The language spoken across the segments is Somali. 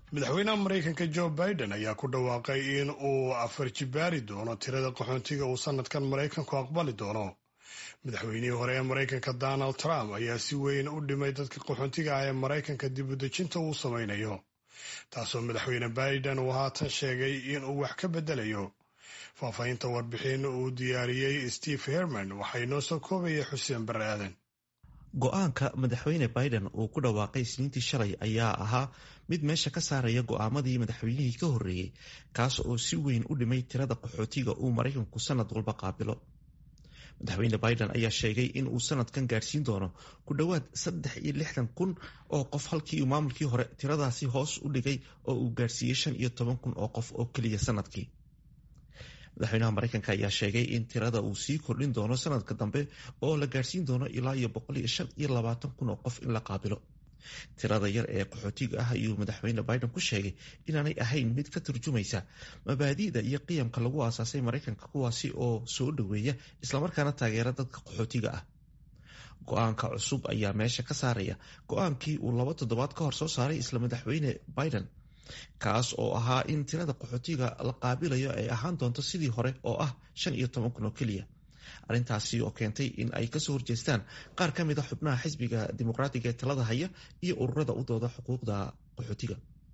madaxweynaha maraykanka joe biden ayaa ku dhawaaqay in uu afar jibaari doono tirada qaxoontiga uu sanadkan maraykanku aqbali doono madaxweynihii hore ee maraykanka donald trump ayaa si weyn u dhimay dadka qaxoontiga ah ee maraykanka dibudejinta uu samaynayo taasoo madaxweyne biden uu haatan sheegay in uu wax ka bedelayo faahfaahinta warbixin uu diyaariyey steve herman waxay noo soo koobaya xuseen bare aadan go-aanka madaxweyne biden uu ku dhawaaqay isniintii shalay ayaa ahaa mid meesha ka saaraya go'aamadii madaxweynihii ka horreeyey kaas oo si weyn u dhimay tirada qaxootiga uu maraykanku sanad walba qaabilo madaxweyne biden ayaa sheegay in uu sanadkan gaadhsiin doono ku dhowaad saddex iyo lixdan kun oo qof halkii maamulkii hore tiradaasi hoos u dhigay oo uu gaadhsiiyey shan iyo toban kun oo qof oo keliya sanadkii madaxweynaha maraykanka ayaa sheegay in tirada uu sii kordhin doono sanadka dambe oo la gaadhsiin doono ilaa iyo boqol iyo shan iyo labaatan kun oo qof in la qaabilo tirada yar ee qaxootiga ah ayuu madaxweyne biden ku sheegay inaanay ahayn mid ka turjumaysa mabaadi'da iyo qiyamka lagu aasaasay maraykanka kuwaasi oo soo dhoweeya islamarkaana taageera dadka qaxootiga ah go-aanka cusub ayaa meesha ka saaraya go-aankii uu laba toddobaad ka hor soo saaray isla madaxweyne biden kaas oo ahaa in tirada qaxootiga la qaabilayo ay ahaan doonto sidii hore oo ah shan iyo toban kun oo keliya arrintaasi oo keentay in ay kasoo horjeestaan qaar ka mid a xubnaha xisbiga dimuqraatiga ee talada haya iyo ururada u dooda xuquuqda qaxootiga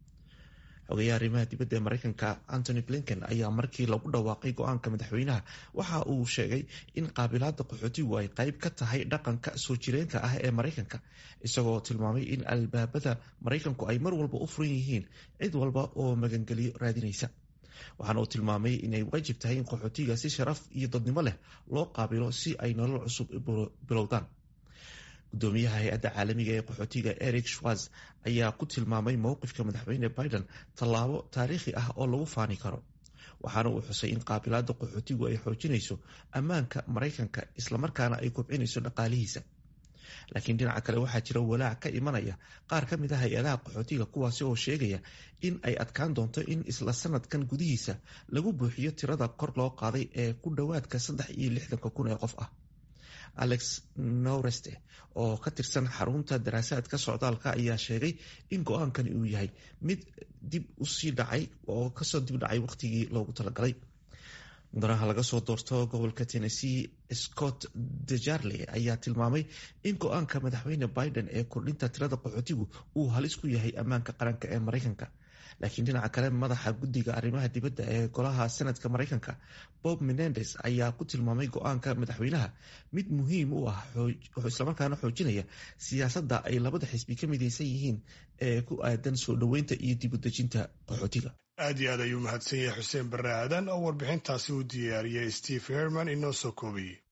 xogeyaha arrimaha dibadda ee maraykanka antony blinken ayaa markii lagu dhawaaqay go-aanka madaxweynaha waxa uu sheegay in qaabilaada qaxootigu ay qayb ka tahay dhaqanka soo jireenka ah ee maraykanka isagoo tilmaamay in albaabada maraykanku ay mar walba u furan yihiin cid walba oo magangeliyo raadinaysa waxaana uu tilmaamay inay waajib tahay in qaxootiga si sharaf iyo dadnimo leh loo qaabilo si ay nolol cusub bilowdaan gudoomiyaha hay-adda caalamiga ee qaxootiga eric schwarz ayaa ku tilmaamay mowqifka madaxweyne biden tallaabo taariikhi ah oo lagu faani karo waxaana uu xusay in qaabilaada qaxootigu ay xoojinayso ammaanka maraykanka islamarkaana ay kobcinayso dhaqaalihiisa laakiin dhinaca kale waxaa jira walaac ka imanaya qaar ka mid a hay-adaha qaxootiga kuwaasi oo sheegaya in ay adkaan doonto in isla sanadkan gudihiisa lagu buuxiyo tirada kor loo qaaday ee ku dhowaadka saddex iyo lixdanka kun ee qof ah alex noreste oo ka tirsan xarunta daraasaadka socdaalka ayaa sheegay in go-aankani uu yahay mid dib usii dhacay oo kasoo dib dhacay waqtigii loogu talagalay mudanaha laga soo doorto gobolka tennessee scott dejarle ayaa tilmaamay in go-aanka madaxweyne biden ee kordhinta tirada qaxootigu uu halis ku yahay ammaanka qaranka ee maraykanka laakiin dhinaca kale madaxa guddiga arrimaha dibadda ee golaha senadka maraykanka bob menendes ayaa ku tilmaamay go-aanka madaxweynaha mid muhiim u ah islamarkaana xoojinaya siyaasadda ay labada xisbi ka midaysan yihiin ee ku aadan soo dhoweynta iyo dibudejinta qaxootiga aad iyo aad ayuu mahadsan yahay xuseen bare aadan oo warbixintaasi u diyaariyey steve herman inoo soo koobayey